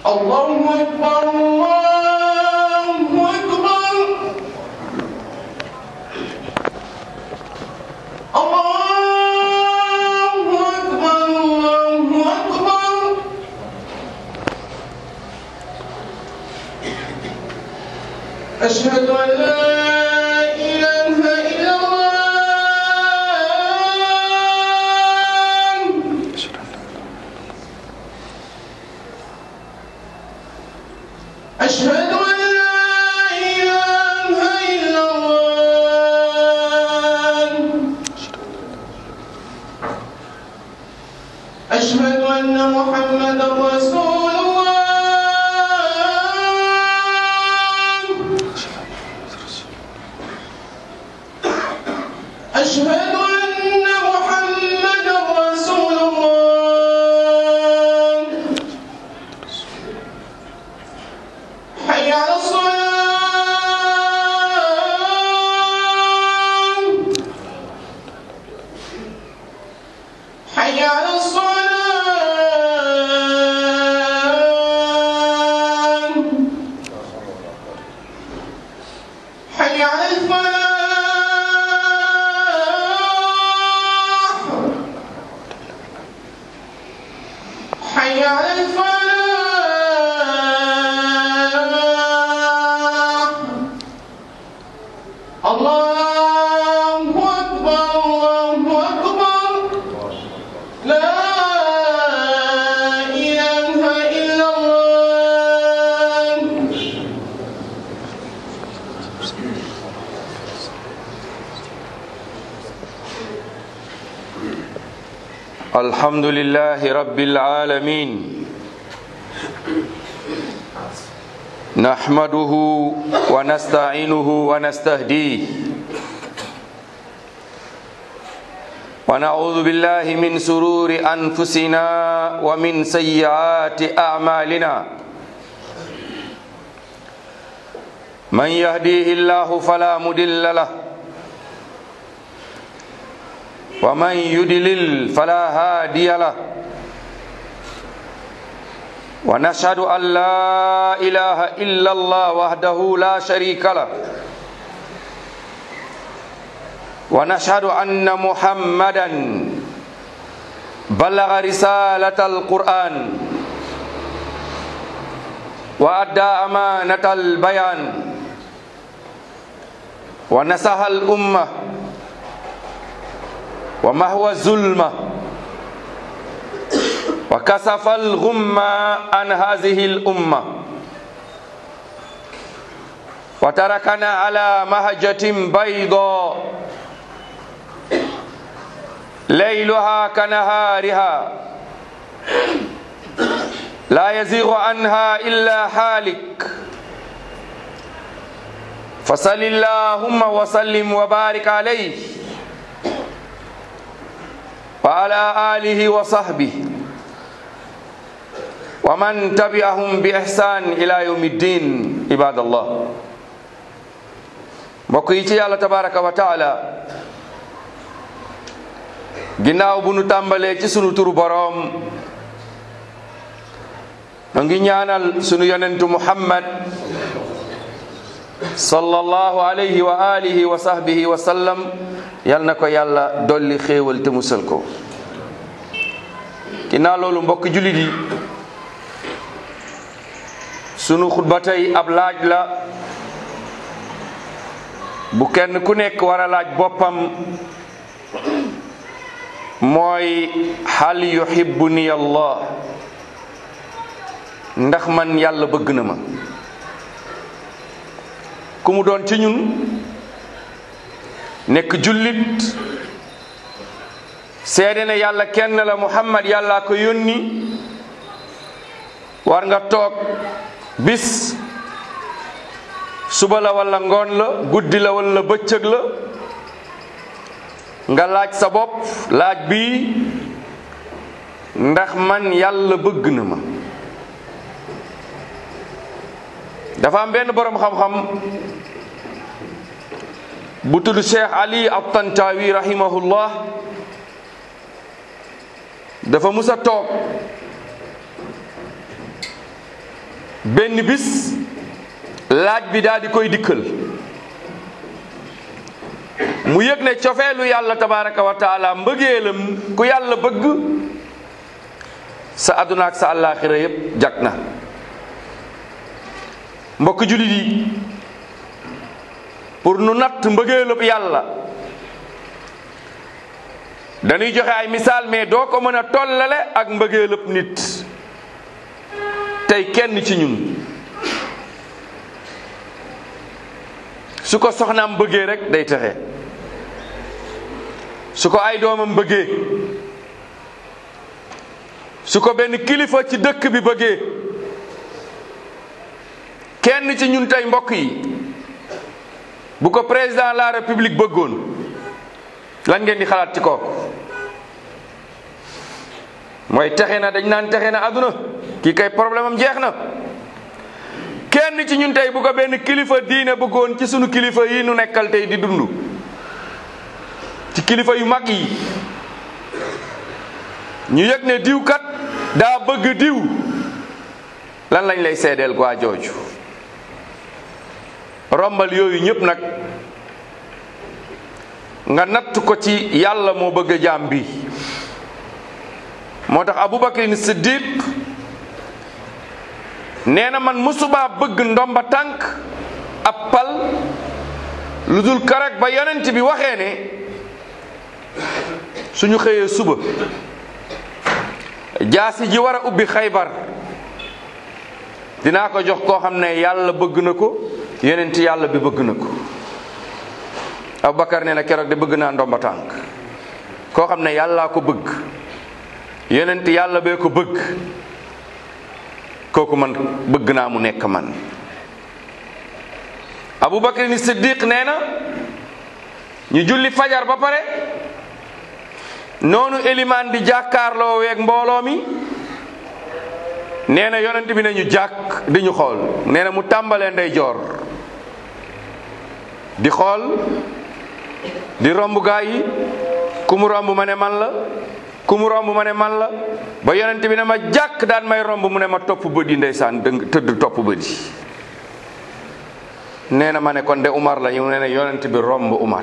الله أكبر الله أكبر الله أكبر الله أكبر أشهد أن لا إله إلا الله أشهد أن لا إله إلا الله أشهد أن محمدا رسول الله أشهد أن محمدا رسول الله حي على الصلاة حي على الصلاة حي على الفلاح حي على الفلاح الله أكبر الله أكبر لا إله إلا الله الحمد لله رب العالمين نحمده ونستعينه ونستهديه ونعوذ بالله من سرور أنفسنا ومن سيئات أعمالنا من يهديه الله فلا مضل له ومن يدلل فلا هادي له ونشهد أن لا إله إلا الله وحده لا شريك له ونشهد أن محمدا بلغ رسالة القرآن وأدى أمانة البيان ونصح الأمة ومهو الظلمة وكسف الغمة عن هذه الأمة وتركنا على مهجة بيضاء ليلها كنهارها لا يزيغ عنها إلا حالك فصل اللهم وسلم وبارك عليه وعلى آله وصحبه ومن تبعهم بإحسان إلى يوم الدين عباد الله mbokk yi ci yàlla tabaraka wa taala ginnaaw bu nu tàmbalee ci sunu turu boroom nu ngi ñaanal sunu yonentu muhammad sallallahu alayhi wa alihi wa sahbihi wa sallam yal na ko yàlla dolli xéewal te musal ko ginnaaw loolu mbokk jullit yi sunu xutba tey ab laaj la bu kenn ku nekk war a laaj boppam mooy hal yuhibbuni allah ndax man yàlla bëgg na ma ku mu doon ci ñun nekk jullit seede ne yàlla kenn la muhammad yàlla ko yónni war nga toog bis suba la walla ngoon la guddi la walla bëccëg la nga laaj sa bopp laaj bi ndax man yàlla bëgg na ma dafa am benn boroom xam-xam bu tudd Cheikh Ali at-Tantawi rahimahullah dafa musa toog benn bis laaj bi daal di koy dikkal mu yëg ne cofeelu yàlla tabaraka wa taala mbëggeelam ku yàlla bëgg sa àdduna ak sa àllaaxira yépp jag na mbokk jullit yi pour nu natt mbëggeelub yàlla dañuy joxe ay misaal mais doo ko mën a tollale ak mbëggeelub nit tey kenn ci ñun su ko soxnaam bëggee rek day texe su ko ay doomam bëggee su ko benn kilifa ci dëkk bi bëggee kenn ci ñun tey mbokk yi bu ko président de la république bëggoon lan ngeen di xalaat ci kooku mooy texe na dañ naan texe na àdduna kii kay problème am jeex na kenn ci ñun tey bu ko benn kilifa diine bëggoon ci sunu kilifa yi nu nekkal tey di dund ci kilifa yu mag yi ñu yëg ne diw kat daa bëgg diw lan lañ lay seedeel quoi jooju rombal yooyu ñëpp nag nga natt ko ci yàlla moo bëgg jaam bi moo tax abubakrin siddiq nee na man musuma bëgg ndomba tànk ab pal lu dul karag ba yonent bi waxee ne suñu xëyee suba jaasi ji war a ubbi xaybar dinaa ko jox koo xam ne yàlla bëgg na ko yonent yàlla bi bëgg na ko Abubakar nee na keroog de bëgg naa ndomba tànk koo xam ne yàllaa ko bëgg yonent yàlla bee ko bëgg kooku man bëgg naa mu nekk man Abubakar ni Siddiq nee na ñu julli fajar ba pare noonu elimaan di jàkkaarloo weeg mbooloo mi nee na yonent bi ne ñu jàkk di ñu xool nee na mu tàmbalee ndeyjoor di xool di romb gaa yi ku mu romb ma ne man la ku mu romb ma ne man la ba yonent bi ne ma jàkk daan may romb mu ne ma topp bët yi ndeysaan dëng tëdd topp bët yi nee na ma ne kon de Umar la ñu ne ne yonent bi romb Umar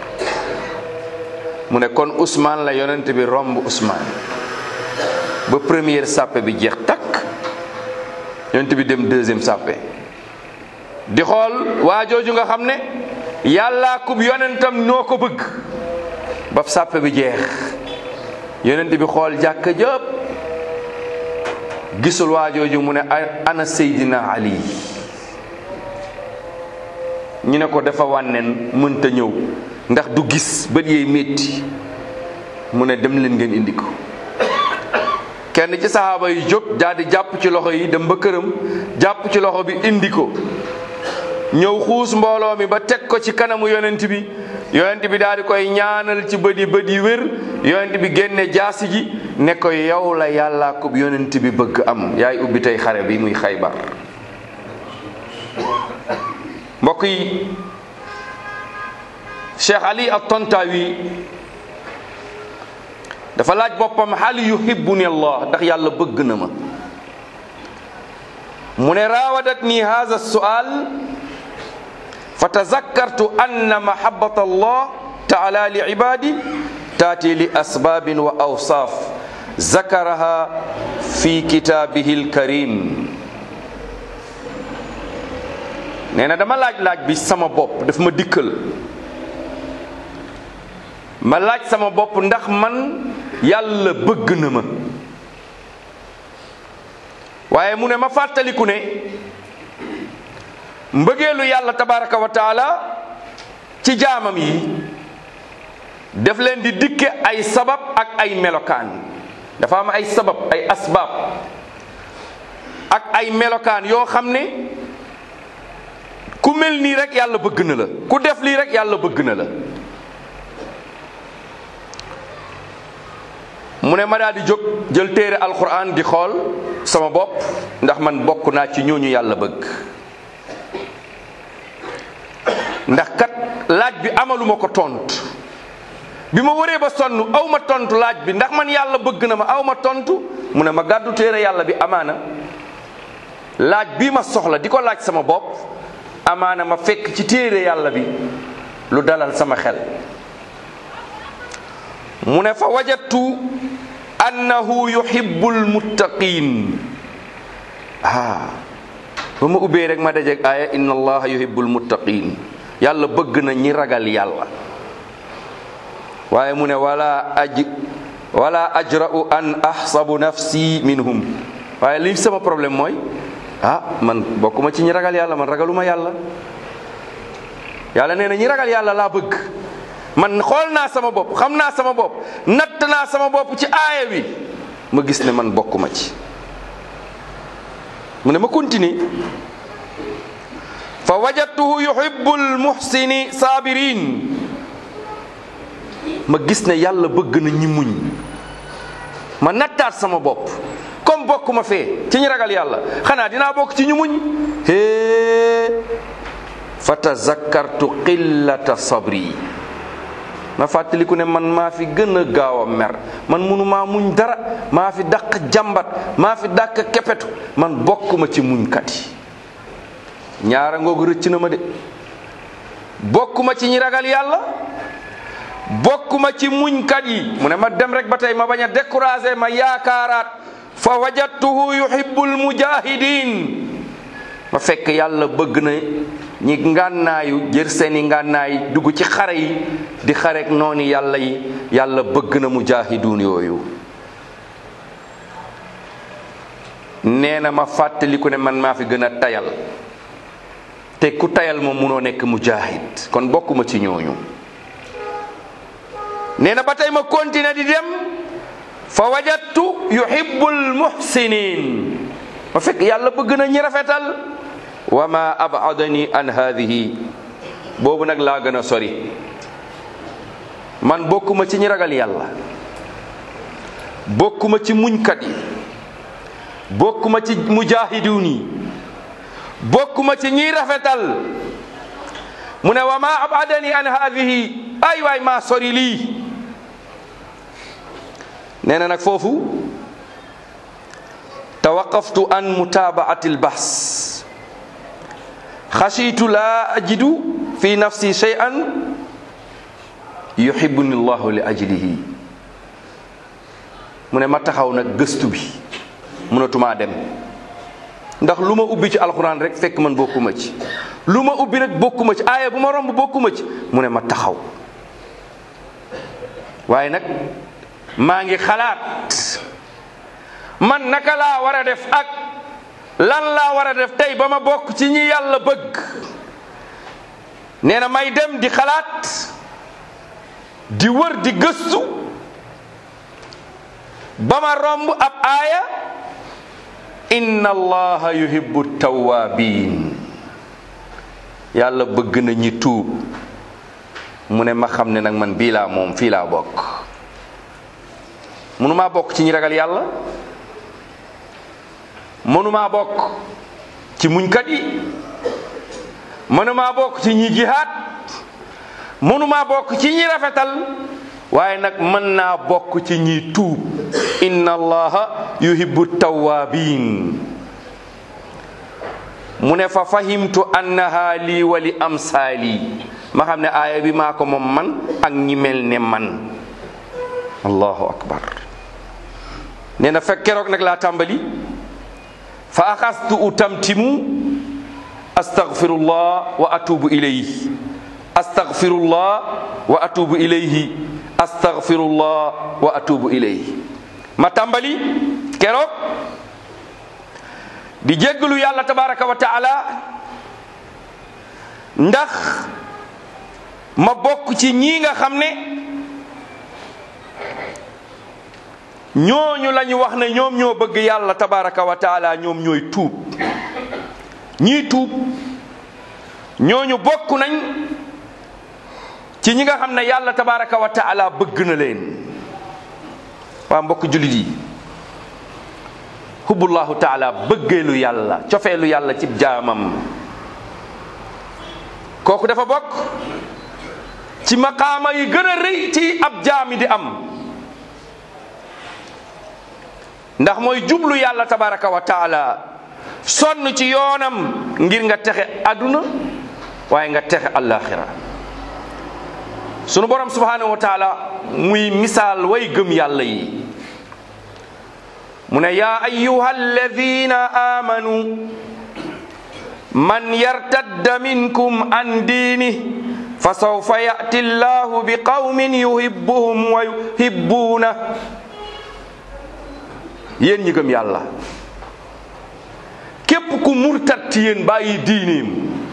mu ne kon Ousmane la yonent bi romb Ousmane ba première sàppe bi jeex takk yonent bi dem deuxième sàppe di xool waa jooju nga xam ne yàllaa kub yonentam noo ko bëgg ba sàppe bi jeex yonent bi xool jàkka jëpp gisul waa jooju mu ne ana Seydina Ali ñu ne ko dafa wànneen mënta ñëw ndax du gis bët yeey métti mu ne dem leen ngeen indi ko kenn ci saxaaba yi jóg daal di jàpp ci loxo yi dem ba këram jàpp ci loxo bi indi ko ñëw xuus mbooloo mi ba teg ko ci kanamu yonent bi yonent bi daal di koy ñaanal ci bët yi bët yi wér yonent bi génne jaasi ji ne ko yow la yàllaa ko yonent bi bëgg am yaay ubbi tey xare bi muy xaybar mbokk yi Cheikh Ali at-Tantawi dafa laaj boppam hal yuhibbuni Allah ndax yàlla bëgg na ma mu ne raawadatni hadha su'al fa tazakkartu anna mahabbata Allah ta'ala li ibadi taati li asbabin wa awsaf zakaraha fi kitabihi al-karim nee na dama laaj laaj bi sama bopp daf ma dikkal ma laaj sama bopp ndax man yàlla bëgg na ma waaye mu ne ma fàttaliku ne mbëggeelu yàlla tabaraka wa taala ci jaamam yi daf leen di dikke ay sabab ak ay melokaan dafa am ay sabab ay asbaab ak ay melokaan yoo xam ne ku mel nii rek yàlla bëgg na la ku def lii rek yàlla bëgg na la mu ne ma daal di jóg jël téere alquran di xool sama bopp ndax man bokk naa ci ñooñu yàlla bëgg ndax kat laaj bi amaluma ko tontu bi ma waree ba sonn aw ma tontu laaj bi ndax man yàlla bëgg na ma aw ma tontu mu ne ma gàddu téere yàlla bi amaana laaj bi ma soxla di ko laaj sama bopp amaana ma fekk ci téere yàlla bi lu dalal sama xel mu ne fa wajadtu annahu yuhibbul muttaqin ah ba ma ubbee rek ma dajeeg aaya inna allaha yuhibbul muttaqin yàlla bëgg na ñi ragal yàlla waaye mu ne wala aj wala ajra'u an ahsabu nafsi minhum waaye li sama problème mooy ah man bokkuma ci ñi ragal yàlla man ragaluma yàlla yàlla nee na ñi ragal yàlla laa bëgg man xool naa sama bopp xam naa sama bopp natt naa sama bopp ci aaya bi ma gis ne man bokkuma ci mu ne ma continue fa wajadtuhu yuhibbul muhsini sabirin ma gis ne yàlla bëgg na ñi muñ ma nattaat sama bopp comme bokkuma fee ci ñi ragal yàlla xanaa dinaa bokk ci ñu muñ hee fa tazakkartu qillata sabri ma fàttaliku ne man maa fi gën a gaaw a mer man munu maa muñ dara maa fi dàq jàmbat maa fi dàq kepetu man bokkuma ci muñkat yi ñaara ngoogu rëcc na ma de bokkuma ci ñi ragal yàlla bokkuma ci muñkat yi mu ne ma dem rek ba tey ma bañ a découragé ma yaakaaraat fa wajadtuhu yuhibbul mujahidin ma fekk yàlla bëgg na ñi ngànnaayu jër seeni ngànnaay dugg ci xare yi di xarek noonu yàlla yi yàlla bëgg na mujaahiduun yooyu nee na ma fàttaliku ne man maa fi gën a tayal te ku tayal moom munoo nekk mujaahid kon bokkuma ci ñooñu nee na ba tey ma continuer di dem fa wajadtu yuhibbul muhsinin ma fekk yàlla bëgg na ñi rafetal wa ma abadani an hadihi boobu nag laa gën a sori man bokkuma ci ñi ragal yàlla bokkuma ci muñkat yi bokkuma ci mujahidun yi bokkuma ci ñiy rafetal mu ne wa ma abadani an hadihi ay waay maa sori lii nee na nag foofu tawaqaftu an mutabaati albahs xashitu laa ajidu fi nafsi shay'an yuhibbuni llahu li ajlihi mu ne ma taxaw nag gëstu bi mënatumaa dem ndax lu ma ubbi ci alxuraan rek fekk man bokkuma ci lu ma ubbi rek bokkuma ci aaya bu ma romb bokkuma ci mu ne ma taxaw waaye nag maa ngi xalaat man naka laa war a def ak lan laa war a def tey ba ma bokk ci ñi yàlla bëgg nee na may dem di xalaat di wër di gëstu ba ma romb ab aaya inna allaha yuhibbu tawabin yàlla bëgg na ñi tuub mu ne ma xam ne nag man bii laa moom fii laa bokk mënumaa bokk ci ñi ragal yàlla mënumaa bokk ci muñkat yi mënumaa bokk ci ñi jihaad mënumaa bokk ci ñi rafetal waaye nag mën naa bokk ci ñi tuub inna allaha yuhibbu tawabin mu ne fa fahimtu annaha lii wa li amsaali ma xam ne aaya bi maa ko moom man ak ñi mel ne man allahu akbar nee na fekk keroog nag laa tàmbali fa axastu utamtimu astaghfirullah wa atubu ilayhi astaghfirullah wa atubu ilayhi astaghfirullah wa atubu ilayhi ma tàmbali keroog di jéggalu yàlla tabaraka wa taala ndax ma bokk ci ñii nga xam ne ñooñu lañu wax ne ñoom ñoo bëgg yàlla tabaraka wa taala ñoom ñooy tuub ñii tuub ñooñu bokk nañ ci ñi nga xam ne yàlla tabaraka wa taala bëgg na leen waa mbokk jullit yi hubbullahu taala bëggeelu yàlla cofeelu yàlla ci jaamam kooku dafa bokk ci maqaama yi gën a rëy ci ab jaami di am ndax mooy jublu yàlla tabaraka wa taala sonn ci yoonam ngir nga texe àdduna waaye nga texe àllaaxira sunu borom subhanahu wa taala muy misaal way gëm yàlla yi mu ne yaa ayuha alladina amanu man yartadda minkum an diini fa sawfa yati llahu bi qawmin yuhibbuhum wa yuhibbuuna yéen ñi gëm yàlla képp ku murtat ci yéen bàyyi diineem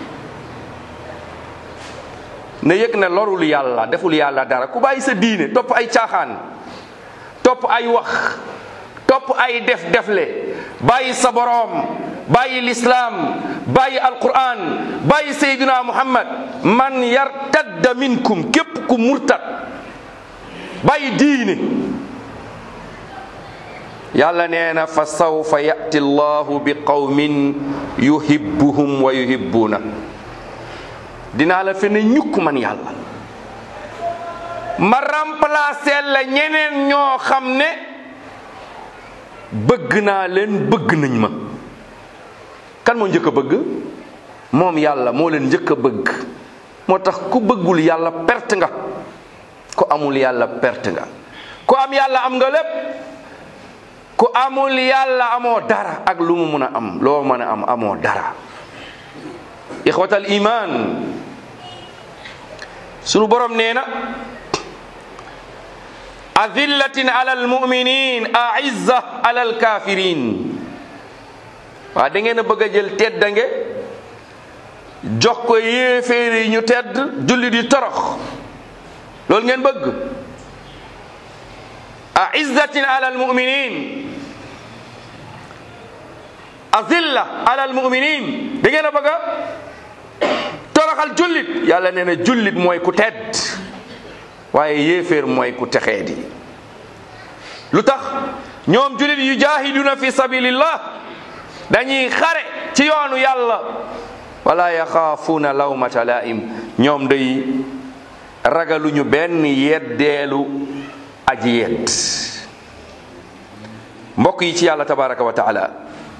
na yëg ne lorul yàlla deful yàlla dara ku bàyyi sa diine topp ay caaxaan topp ay wax topp ay def defle bàyyi sa boroom bàyyi lislaam bàyyi alquran bàyyi sayduna muhammad man yartadda minkum képp ku murtat bàyyi diine yàlla nee na fa sawfa yati llahu bi qawmin yuhibbuhum wa yuhibbuuna dinaa la fe ne ñukk man yàlla ma remplacer la ñeneen ñoo xam ne bëgg naa leen bëgg nañ ma kan moo njëkk a bëgg moom yàlla moo leen njëkk a bëgg moo tax ku bëggul yàlla perte nga ku amul yàlla perte nga ku am yàlla am nga lépp ku amul yàlla amoo dara ak lu mu mun a am loo mën a am amoo dara ixwatal iman sunu borom nee na adillatin ala almuminin aizza ala alkafirin waa da ngeen a bëgg a jël teddange jox ko yéeféer yi ñu tedd jullit yi torox loolu ngeen bëgg aizzatin ala almuminin azilla ala almuminin da ngeen a bëgg a toroxal jullit yàlla nee na jullit mooy ku tedd waaye yéeféer mooy ku texee di lu tax ñoom jullit yu jaahiduna fi sabilillah dañuy xare ci yoonu yàlla wala yaxaafuuna lawmata laim ñoom day ragaluñu benn yeddeelu aji yedd mbokk yi ci yàlla tabaraka wa taala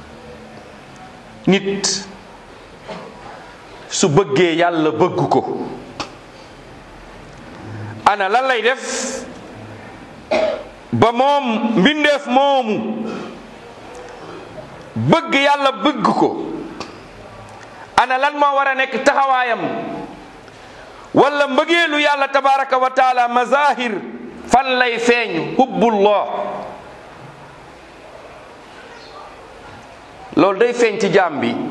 nit su bëggee yàlla bëgg ko ana lan lay def ba moom mbindeef moomu bëgg yàlla bëgg ko ana lan moo war a nekk taxawaayam wala mbëggeelu yàlla tabaraka wa taala mazahir fan lay feeñ hubbullah loolu day feeñ ci jaam bi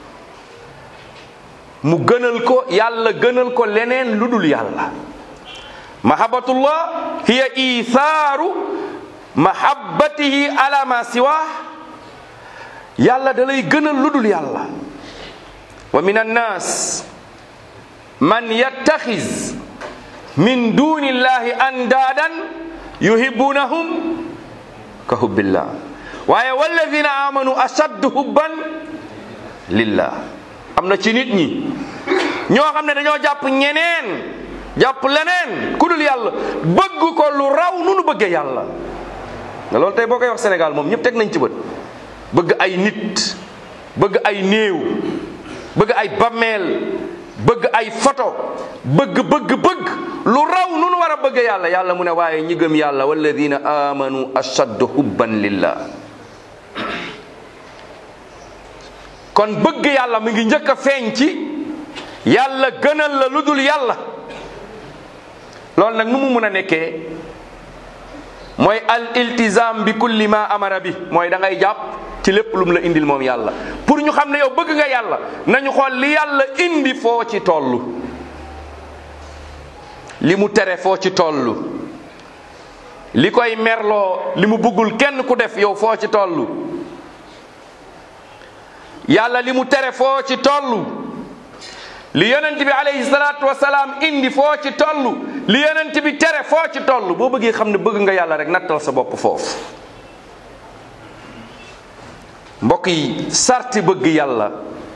mu gënal ko yàlla gënal ko leneen lu dul yàlla mahabbatullah hiya ithaaru mahabbatihi ala ma siwa yàlla da lay gënal lu dul yàlla wa min annas man yattaxiz min duni llahi andaadan yuhibbunahum ka hubbillah waaye walladina amanu ashaddu hubban lillah am na ci nit ñi ñoo xam ne dañoo jàpp ñeneen jàpp leneen ku dul yàlla bëgg ko lu raw nu nu bëggee yàlla nga loolu tey boo koy wax Sénégal moom ñëpp teg nañ ci bët bëgg ay nit bëgg ay néew bëgg ay bammeel bëgg ay photo bëgg bëgg bëgg lu raw nu nu war a bëgg yàlla yàlla mu ne waaye ñi gëm yàlla walladina amanu ashaddu hubban lillah kon bëgg yàlla mi ngi njëkk a feeñ ci yàlla gënal la lu dul yàlla loolu nag nu mu mun a nekkee mooy al iltizam bi kulli ma amara bi mooy da ngay jàpp ci lépp lu mu la indil moom yàlla pour ñu xam ne yow bëgg nga yàlla nañu xool li yàlla indi foo ci tollu li mu tere foo ci tollu li koy merloo li mu bëggul kenn ku def yow foo ci tollu yàlla li mu tere foo ci tollu li yonent bi alayhi salaatu wasalaam indi foo ci tollu li yonent bi tere foo ci tollu boo bëggee xam ne bëgg nga yàlla rek nattal sa bopp foofu mbokk yi sarti bëgg yàlla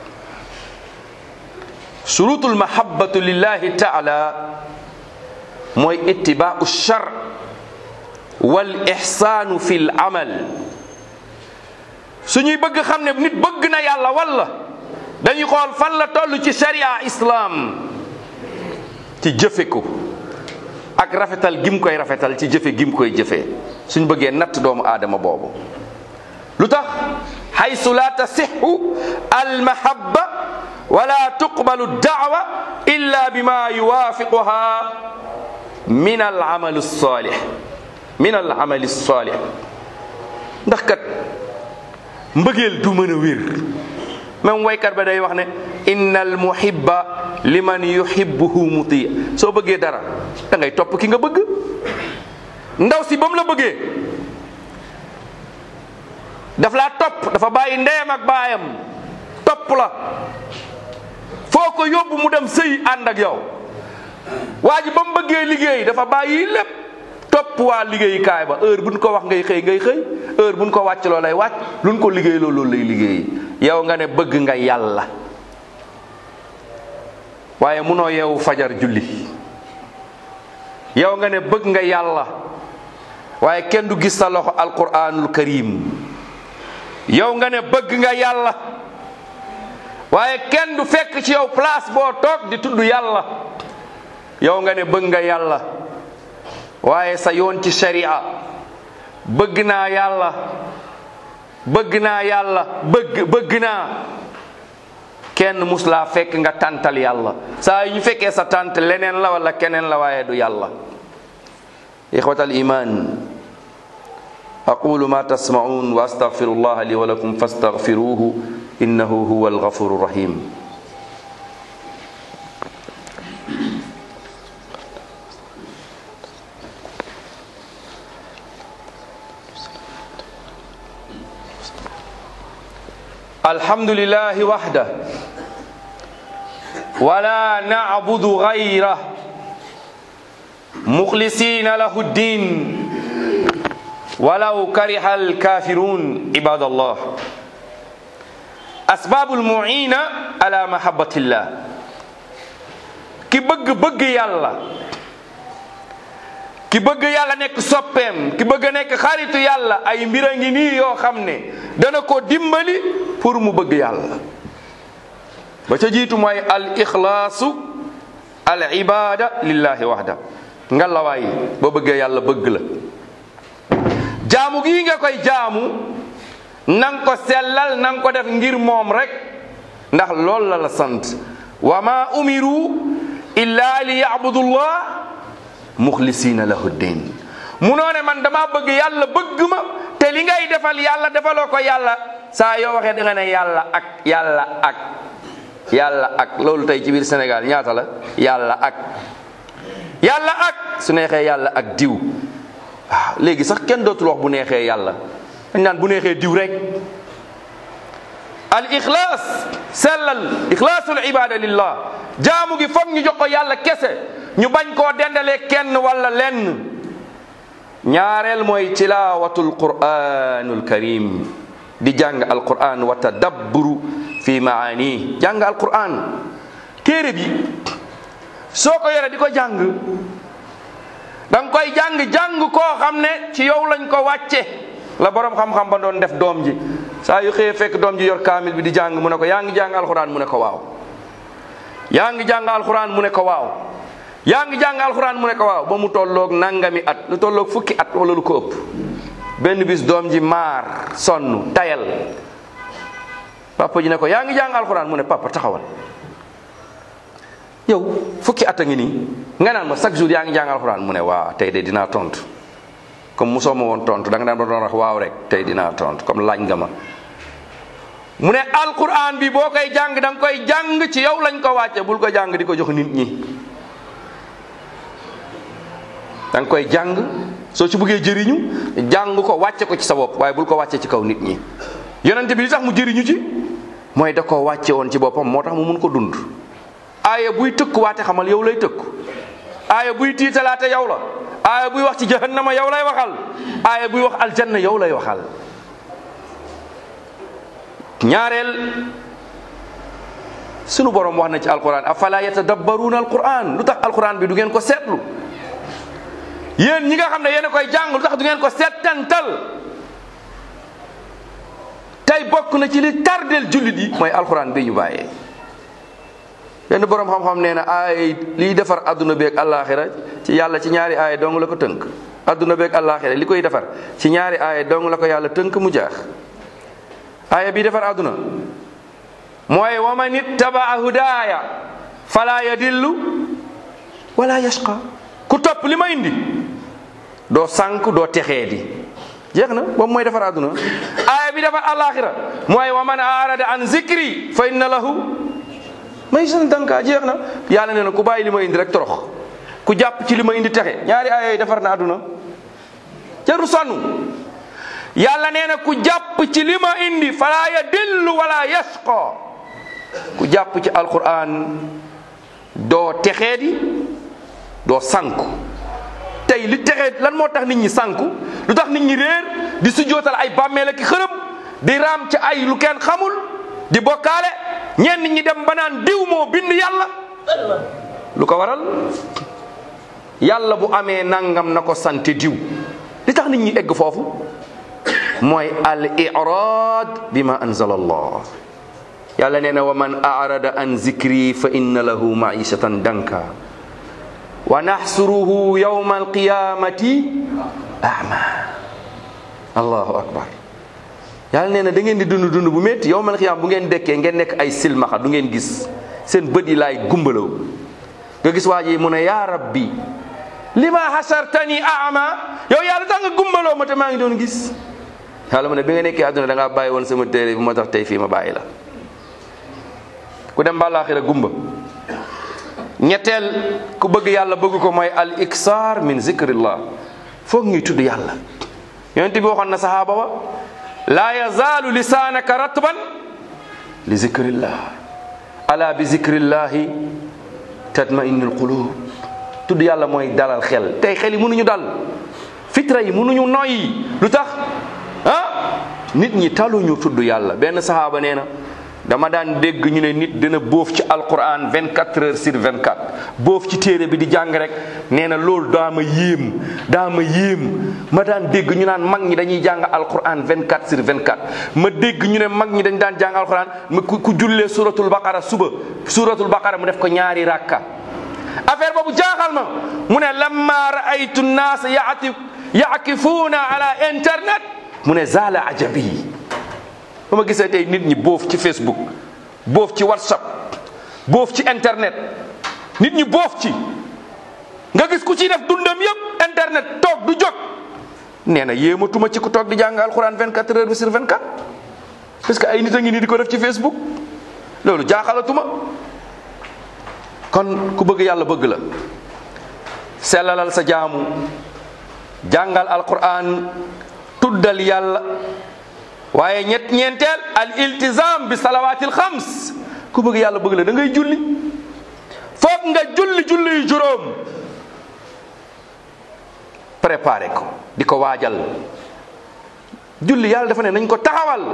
surutul mahabbatu lillahi taala mooy ittibaau char wal ixsaanu fi l amal suñuy bëgg xam ne nit bëgg na yàlla walla dañuy xool fan la toll ci sharia islam ci jëfe ko ak rafetal gim koy rafetal ci jëfe gim koy jëfee suñ bëggee natt doomu aadama boobu lu tax xaysu la tasixu almahabba wala tuqbalu daawa illa bima yuwaafiquha min alamal alsalih min alamali alsalih ndax kat mbëggeel du mën a wér même waykat ba day wax ne inna almuhibba liman yuhibbuhu muti soo bëggee dara da ngay topp ki nga bëgg ndaw si ba mu la bëggee daf laa topp dafa bàyyi ndeyam ak baayam topp la foo ko yóbbu mu dem sëy ànd ak yow waa ji ba mu bëggee liggéey dafa bàyyi lépp topp waa liggéeyukaay ba heure buñ ko wax ngay xëy ngay xëy heure buñ ko wàcc loo lay wàcc luñ ko liggéey loo loolu lay liggéey yow nga ne bëgg nga yàlla waaye munoo yeewu fajar julli yow nga ne bëgg nga yàlla waaye kenn du gis sa loxo alquranul karim yow nga ne bëgg nga yàlla waaye kenn du fekk ci yow place boo toog di tudd yàlla yow nga ne bëgg nga yàlla waaye sa yoon ci sharia bëgg naa yàlla bëgg naa yàlla bëgg bëgg naa kenn mus laa fekk nga tàntal yàlla saa yu ñu fekkee sa tànt leneen la wala keneen la waaye du yàlla ixwatal iman aqulu ma tasmaun wa astaghfiru allah li wa lakum fastaghfiruhu innahu huwa alghafuru rahim الحمد لله وحده ولا نعبد غيره مخلصين له الدين ولو كره الكافرون عباد الله أسباب المعينة على محبة الله ki bëgg bëgg yàlla ki bëgg yàlla nekk soppeem ki bëgg nekk xaritu yàlla ay mbir a ngi nii yoo xam ne dana ko dimbali pour mu bëgg yàlla ba ca jiitu mooy al ixlaasu al ibada lillahi waxda nga lawaay boo bëggee yàlla bëgg la jaamu gii nga koy jaamu nang ko sellal nang ko def ngir moom rek ndax loolu la la sant wa ma umiru illa li yabudullah muxlisina lahu ddin munoo ne man dama bëgg yàlla bëgg ma te li ngay defal yàlla defaloo ko yàlla saa yoo waxee da nga ne yàlla ak yàlla ak yàlla ak loolu tey ci biir Sénégal ñaata la yàlla ak yàlla ak su neexee yàlla ak diw waaw léegi sax kenn dootul wax bu neexee yàlla dañ naan bu neexee diw rek al ixlaas sellal ixlaasul ibada lillah jaamu gi foog ñu jox ko yàlla kese ñu bañ koo dendalee kenn wala lenn ñaareel mooy tilaawatul quraanul karim di jàng alquran wa tadabburu fi maani jàng alquran téere bi soo ko yore di ko jàng da nga koy jàng jàng koo xam ne ci yow lañ ko wàcce la borom xam-xam ba doon def doom ji saa yu xëyee fekk doom ji yor kaamil bi di jàng mu ne ko yaa ngi jàng alquran mu ne ko waaw yaa ngi jàng alquran mu ne ko waaw yaa ngi jàng alquran mu ne ko waaw ba mu tolloog nangami at lu tolloog fukki at wala lu ko ëpp benn bis doom ji maar sonn tayal papa ji ne ko yaa ngi jàng alxuraan mu ne papa taxawal yow fukki at a ngi nii nga naan ma chaque jour yaa ngi jàng alxuraan mu ne waa tey de dinaa tontu comme mosoo ma woon tontu da nga daan doon wax waaw rek tey dinaa tontu comme laaj nga ma. mu ne alxuraan bi boo koy jàng da nga koy jàng ci yow lañ ko wàcce bul ko jàng di ko jox nit ñi da nga koy jàng. soo ci bëggee jëriñu jàng ko wàcce ko ci sa bopp waaye bul ko wàcce ci kaw nit ñi yonente bi li tax mu jëriñu ci mooy da ko wàcce woon ci boppam moo tax mu mun ko dund aaya buy tëkk waate xamal yow lay tëkk aaya buy tiitalaate yow la aaya buy wax ci jahannama yow lay waxal aaya buy wax aljanna yow lay waxal ñaareel sunu borom wax na ci alquran afala yatadabbaruuna alquran lu tax alquran bi du ngeen ko seetlu yéen ñi nga xam ne yéen a koy jàng lu tax du ngeen ko settantal tey bokk na ci li tardel jullit yi mooy alxuraan bi ñu bàyyee benn boroom xam-xam nee na ay liy defar adduna beeg àllaaxira ci yàlla ci ñaari aaya dong la ko tënk adduna beeg àllaaxira li koy defar ci ñaari aaya dong la ko yàlla tënk mu jaax aaya bi defar adduna mooy wa man ittabaa hudaaya fala yadillu wala yashqa ku topp li ma indi doo sànk doo texee di jeex na boobu mooy defar àdduna aaya bi defar alaxira mooy wa man arada an zikri fa inna lahu may san danka jeex na yàlla nee na ku bàyyi li ma indi rek torox ku jàpp ci li ma indi texe ñaari aaya yi defar na àdduna jaru sonn yàlla nee na ku jàpp ci li ma indi fala yadillu wala yashqa ku jàpp ci alquran doo texee di doo sànku tey li texee lan moo tax nit ñi sànku lu tax nit ñi réer di sujjootal ay bàmmeel ak xërëm di raam ci ay lu kenn xamul di bokkaale ñenn ñi dem ba naan diw moo bind yàlla lu ko waral yàlla bu amee nangam na ko sante diw li tax nit ñi egg foofu mooy al irad bima anzala allah yàlla nee na wa man arada an zikri fa inna lahu maishatan danka wa naxsuruhu yawma alqiyamati ama allahu akbar yàlla nee na da ngeen di dund dund bu métti yawma alqiyama bu ngeen dekkee ngeen nekk ay silmaxa du ngeen gis seen bët yi laay gumbalaw nga gis waa ji mu ne yaa rabbi lima hasartani ama yow yàlla tax nga gumbaloo ma te maa ngi doon gis yàlla mu ne bi nga nekkee àdduna da ngaa bàyyi woon sama téere bi moo tax tey fii ma bàyyi la ku dem ba àllaaxira gumba ñetteel ku bëgg yàlla bëgg ko mooy al iksaar min zikrillah foog ñuy tudd yàlla yonent bi waxoon na sahaaba wa laa yazaalu lisaanaka ratban li zikrillah ala bi zikrillahi tatma'innul qulub tudd yàlla mooy dalal xel tey xel yi mënuñu dal fitra yi mënuñu noyyi lu tax ah nit ñi taluñu tudd yàlla benn sahaaba nee na dama daan dégg ñu ne nit dina bóof ci alquran 24 heures sur 24 bóof ci téere bi di jàng rek nee na loolu daa ma yéem daa ma yéem ma daan dégg ñu naan mag ñi dañuy jàng alquran 24 sur 24 ma dégg ñu ne mag ñi dañ daan jàng alquran ma ku ku jullee suratul baqara suba suratul baqara mu def ko ñaari rakka affaire boobu jaaxal ma mu ne lamma raaytu nnaas yaati yaakifuuna ala internet mu ne zaala ajabi ba ma gisee tey nit ñi boof ci facebook boof ci whatsapp boof ci internet nit ñi boof ci nga gis ku ciy def dundam yëpp internet toog du jóg nee na yéematuma ci ku toog di jàng alxuraan 24 heures sur 24 parce que ay nit a ngi nii di ko def ci facebook loolu jaaxalatuma kon ku bëgg yàlla bëgg la sellalal sa jaamu jàngal alquran tuddal yàlla waaye ñett ñeenteel al iltizam bi salawaatil xams ku bëgg yàlla bëgg la da ngay julli foog nga julli julli yu juróom préparé ko di ko waajal julli yàlla dafa ne nañ ko taxawal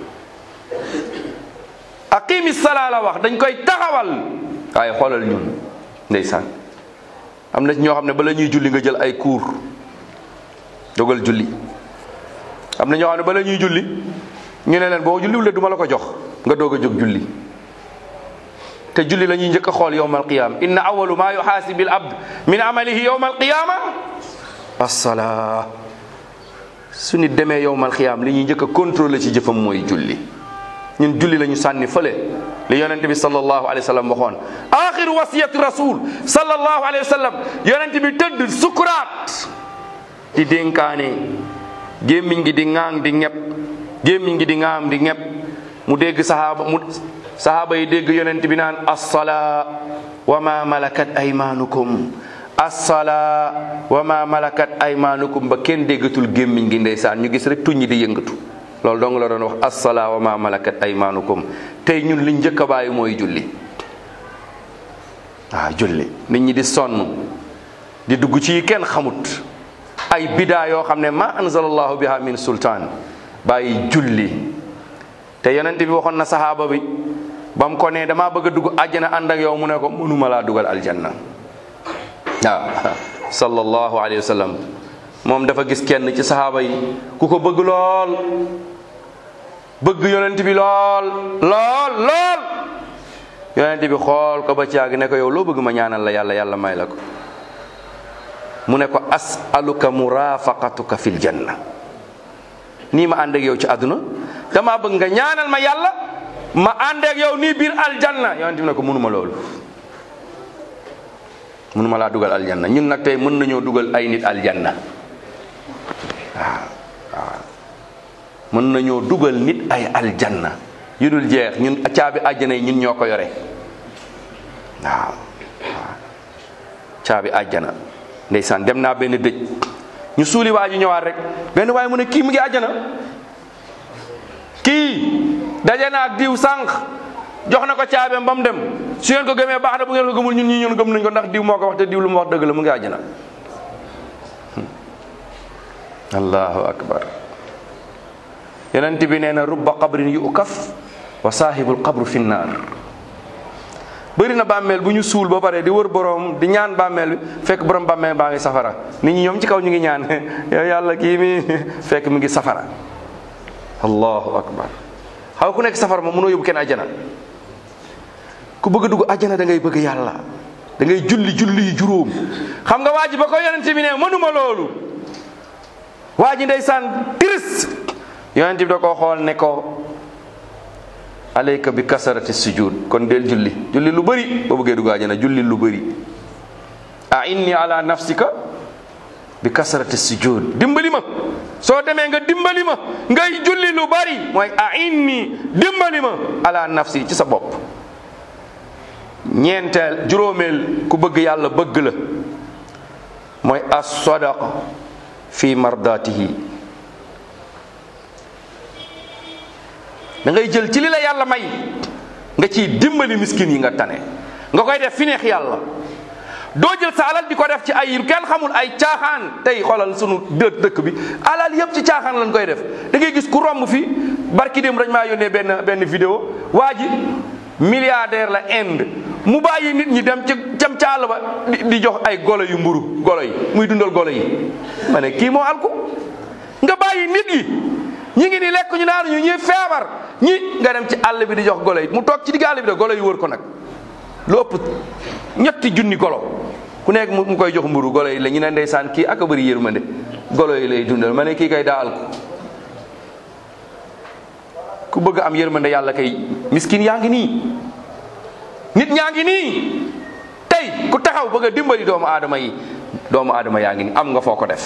aqimi salaa la wax dañ koy taxawal waaye xoolal ñun ndeysaan am na ñoo xam ne bala ñuy julli nga jël ay cours dogal julli am na ñoo xam ne bala ñuy julli ñu ne leen boo julliwulee duma la ko jox nga doog a jóg julli te julli la ñuy njëkk a xool yowma alqiyama inna awalu ma yuxaasibi al abd min amalihi yowma alqiyama assalaa su nit demee yowma alqiyama li ñuy njëkk a contrôler ci jëfam mooy julli ñun julli la ñu sànni fële li yonent bi sallallahu alayhi wa sallam waxoon axiru wasiyati rasul sallallahu alayhi wa sallam yonent bi tëdd sukuraat di dénkaane gémmiñ gi di ŋaang di ñepp gémmiñ gi di ŋaam di ñepp mu dégg sahaaba mu sahaaba yi dégg yonent bi naan assalaa wa ma malakat aymanukum assalaa wa ma malakat aymanukum ba kenn déggatul gémmiñ gi ndeysaan ñu gis rek tuñ di yëngatu loolu dong la doon wax assalaa wa ma malakat aymanukum tey ñun liñ njëkk a bàyyi mooy julli waaw julli nit ñi di sonn di dugg ci kenn xamut ay bidaa yoo xam ne ma anzalallahu biha min sultaan bàyyi julli te yonent bi waxoon na sahaaba bi ba mu ko ne damaa bëgg a dugg àjjana ànd ak yow mu ne ko mënuma laa dugal aljanna waaw sallallahu alayhi wa sallam moom dafa gis kenn ci sahaaba yi ku ko bëgg lool bëgg yonent bi lool lool lool yonent bi xool ko ba caag ne ko yow loo bëgg ma ñaanal la yàlla yàlla may la ko mu ne ko asaluka murafaqatuka fil janna nii ma ànd ak yow ci àdduna dama bëgg nga ñaanal ma yàlla ma ànd ak yow nii biir aljanna yonent bi ne ko mënuma loolu mënuma laa dugal aljanna ñun nag tey mën nañoo dugal ay nit aljanna waaw waaw mën nañoo dugal nit ay aljanna yu dul jeex ñun caabi àjjana yi ñun ñoo ko yore waaw waaw caabi àjjana ndeysaan dem naa benn dëj ñu suuli waa ji ñëwaat rek benn waaye mu ne kii mu ngi àjjana kii daje na ak diw sànq jox na ko caabeem ba mu dem su ngeen ko gëmee baax na bu ngeen ko gëmul ñun ñi ñun gëm nañ ko ndax diw moo ko wax te diw lu mu wax dëgg la mu ngi àjjana allahu akbar yonent bi nee na rubba qabrin yu ukaf wa saahibul qabru fi nnaar bëri na bàmmeel bu ñu suul ba pare di wër borom di ñaan bàmmeel bi fekk borom bàmmeel baa ngi safara nit ñi ñoom ci kaw ñu ngi ñaan yow yàlla kii mi fekk mi ngi safara allahu akbar xaw ku nekk safara moom mënoo yóbbu kenn àjjana ku bëgg a dugg àjjana da ngay bëgg yàlla da ngay julli julli yu juróom xam nga waa ji ba ko yonent bi ne mënuma loolu waa ji ndeysaan triste yonent bi da koo xool ne ko alayka bi kasarati sujud kon del julli julli lu bëri boo bëggee dugg àjjana julli lu bëri a inni ala nafsika bi kasarati sujud dimbali ma soo demee nga dimbali ma ngay julli lu bëri mooy a inni dimbali ma ala nafsi ci sa bopp ñeenteel juróomeel ku bëgg yàlla bëgg la mooy as sadaqa fi mardatihi da ngay jël ci li la yàlla may nga ciy dimbali miskin yi nga tane nga koy def fi neex yàlla doo jël sa alal di ko def ci ay yim kenn xamul ay caaxaan tey xoolal sunu dë dëkk bi alal yëpp ci caaxaan lañ koy def da ngay gis ku romb fi barki dem dañ maa yónnee benn benn vidéo waa ji milliardaire la Inde mu bàyyi nit ñi dem ci cam ca àll ba di jox ay golo yu mburu golo yi muy dundal golo yi ma ne kii moo alku nga bàyyi nit yi ñi ngi ni lekk ñu naan ñu ñuy feebar ñi nga dem ci àll bi di jox golo yi mu toog ci digg àll bi de golo yi wër ko nag lu ëpp ñetti junni golo ku nekk mu koy jox mburu golo yi la ñu ne ndeysaan kii ak a bëri yërmande golo yi lay dundal ma ne kii kay daa alku ku bëgg am yërmande yàlla kay miskin yaa ngi nii nit ñaa ngi nii tey ku taxaw bëgg a dimbali doomu aadama yi doomu aadama yaa ngi nii am nga foo ko def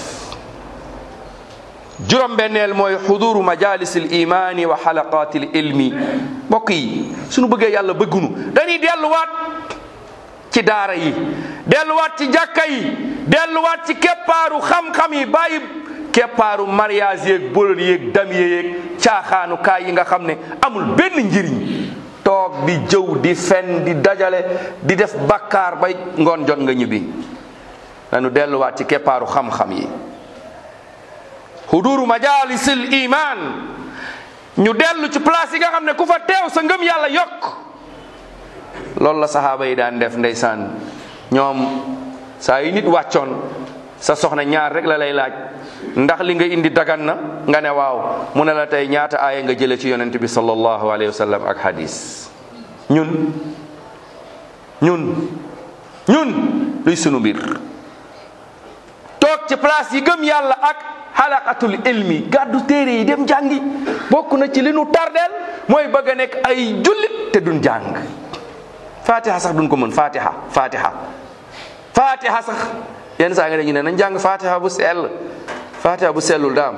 juróom benneel mooy xuduru majalis al imani wa xalaqat al ilmi mbokk yi suñu bëggee yàlla bëggunu dañuy delluwaat ci daara yi delluwaat ci jàkka yi delluwaat ci keppaaru xam-xam yi bàyyi keppaaru mariage yeeg bolol yeeg damiye yeeg caaxaanu kaay yi nga xam ne amul benn njëriñ toog di jëw di fen di dajale di def bakkaar bay ngoon jot nga ñibbi nañu delluwaat ci keppaaru xam-xam yi huduru majalisil iman ñu dellu ci place yi nga xam ne ku fa teew sa ngëm yàlla yokk loolu la saxaaba yi daan def ndeysaan ñoom saa yu nit wàccoon sa soxna ñaar rek la lay laaj ndax li nga indi dagan na nga ne waaw mu ne la tey ñaata aaya nga jële ci yonent bi sallallahu alayhi wa sallam ak hadis ñun ñun ñun luy sunu mbir toog ci place yi gëm yàlla ak xalaqatul ilmi gàddu téere yi dem jàngi bokk na ci li nu tardeel mooy bëgg a nekk ay jullit te duñ jàng fatiha sax duñ ko mën fatiha fatiha fatiha sax yenn saa nga dañu ne nañ jàng fatiha bu sell fatiha bu sellul daam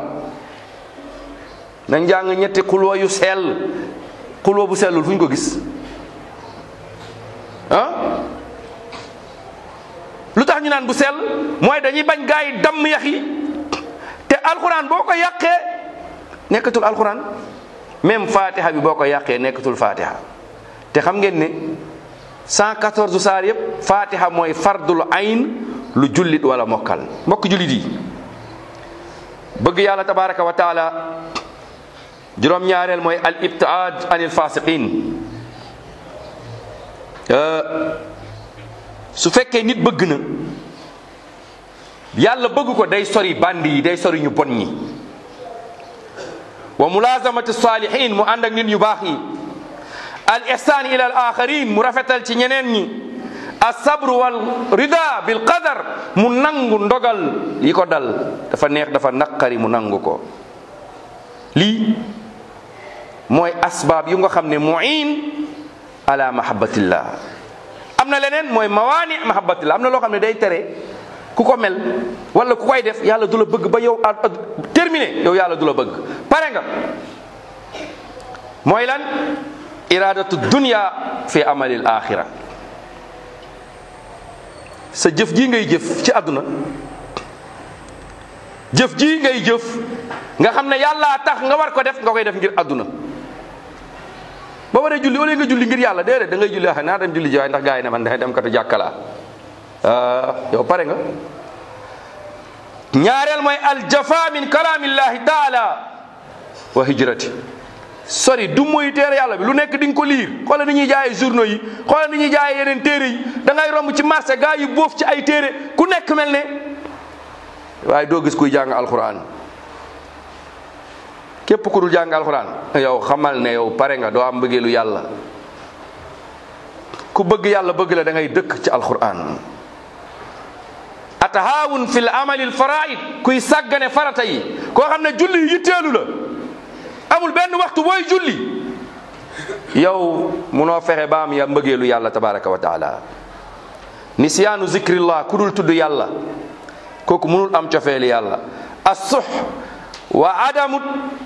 nañ jàng ñetti xulwa yu sell xulwa bu sellul fu ñu ko gis ah lu tax ñu naan bu sell mooy dañuy bañ gaa yi damm yax yi te alxuraan boo ko yàqee nekkatul alxuraan même fatiha bi boo ko yàqee nekkatul fatiha te xam ngeen ne 114 saar yëpp fatiha mooy fardul ayn lu jullit wala mokkal mbokk jullit yi bëgg yàlla tabaraka wa taala juróom-ñaareel mooy al ibtiaad anil fasiqin su fekkee nit bëgg na yàlla bëgg ko day sori bandi yi day sori ñu bon ñi wa mulazamati salihin mu ànd ak nit ñu baax yi al ihsan ila al akharin mu rafetal ci ñeneen ñi asabru wal rida bil qadar mu nangu ndogal yi ko dal dafa neex dafa naqari mu nangu ko lii mooy asbaab yu nga xam ne muin ala mahabbatillah am na leneen mooy mawaani mahabbatillah am na loo xam ne day tere ku ko mel wala ku koy def yàlla du la bëgg ba yow a terminé yow yàlla du la bëgg pare nga mooy lan iradatu dunya fi amalil axira sa jëf ji ngay jëf ci àdduna jëf ji ngay jëf nga xam ne yàlla tax nga war ko def nga koy def ngir àdduna ba waree julli wala nga julli ngir yàlla déedéet da ngay julli ah naa dem julli ji waaye ndax gars yi ne man da dem katu jàkkalaa yow pare nga ñaareel mooy aljafa min kalamillahi taala wa hijrati sori du mooy téere yàlla bi lu nekk di nga ko liir xoolal ni ñuy jaayee journaux yi xoolal ni ñuy jaayee yeneen téere yi da ngay romb ci marché gars yi boof ci ay téere ku nekk mel ne waaye doo gis kuy jàng alquran képp ku dul jàng alquran yow xamal ne yow pare nga doo am bëggeelu yàlla ku bëgg yàlla bëgg la da ngay dëkk ci alquran atahaawun fil amali al faraid kuy sàggane farata yi koo xam ne julli yitteelu la amul benn waxtu booy julli yow munoo fexe ba am ya mbëggeelu yàlla tabaraka wa taala nisyaanu zikrillah ku dul tudd yàlla kooku munul am cofeeli yàlla assux wa adamu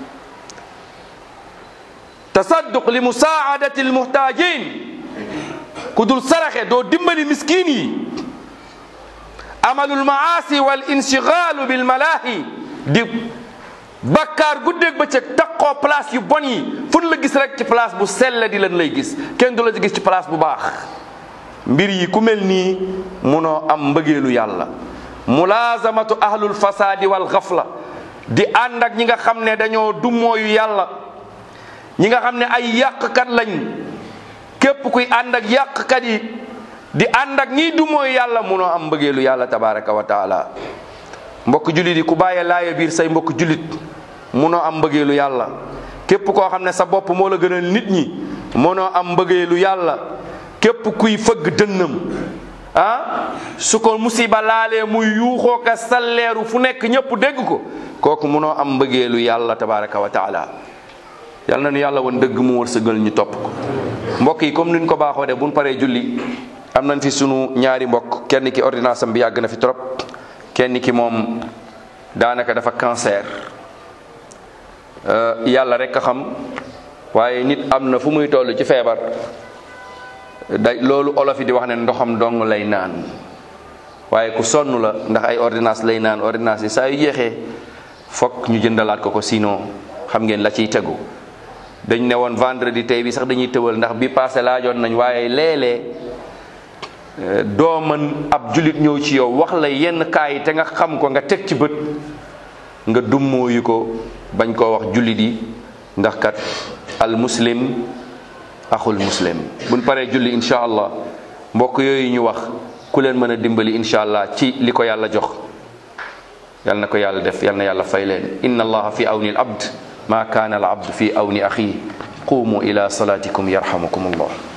tasadduq li musaadati almuhtajin ku dul saraxe doo dimbali miskin yi amalul maasi wal inshigalu bil malahi di bakkaar guddeeg bëccëg takkoo place yu bon yi fu la gis rek ci place bu sell di leen lay gis kenn du la gis ci place bu baax mbir yi ku mel nii munoo am mbëggeelu yàlla mulazamatu ahlul fasadi wal xafla di ànd ak ñi nga xam ne dañoo dummooyu yàlla ñi nga xam ne ay yàqkat lañ képp kuy ànd ak yàqkat yi di ànd ak ñiy dummooyu yàlla munoo am mbëggeelu yàlla tabaraka wa taala mbokk jullit yi ku bàyyee laaya biir say mbokk jullit munoo am mbëggeelu yàlla képp koo xam ne sa bopp moo la gënal nit ñi munoo am mbëggeelu yàlla képp kuy fëgg dënnam ah su ko musiba laalee muy yuuxoo ka salleeru fu nekk ñëpp dégg ko kooku munoo am mbëggeelu yàlla tabaraka wa taala yal na nu yàlla woon dëgg mu wërsëgal ñu topp ko mbokk yi comme niñ ko baaxoo de buñ paree julli am nañ fi sunu ñaari mbokk kenn ki ordonnance am bi yàgg na fi trop kenn ki moom daanaka dafa cancer yàlla rek a xam waaye nit am na fu muy toll ci feebar day loolu olof yi di wax ne ndoxam dong lay naan waaye ku sonn la ndax ay ordonnance lay naan ordonnance yi saa yu jeexee fokk ñu jëndalaat ko ko sinon xam ngeen la ciy tegu dañ ne woon vendredi tey bi sax dañuy tëwal ndax bi passé laajoon nañ waaye léeg-léeg doo mën ab julit ñëw ci yow wax la yenn kaa yi te nga xam ko nga teg ci bët nga dummóoyu ko bañ koo wax jullit yi ndax kat al muslim axul muslim buñ paree julli incha allah mbokk yooyu ñu wax ku leen mën a dimbali incha allah ci li ko yàlla jox yal na ko yàlla def yal na yàlla fay leen inna allaha fi awni al abd ma kaana al abd fi awni axi qumu ila salatikum yarhamukum allah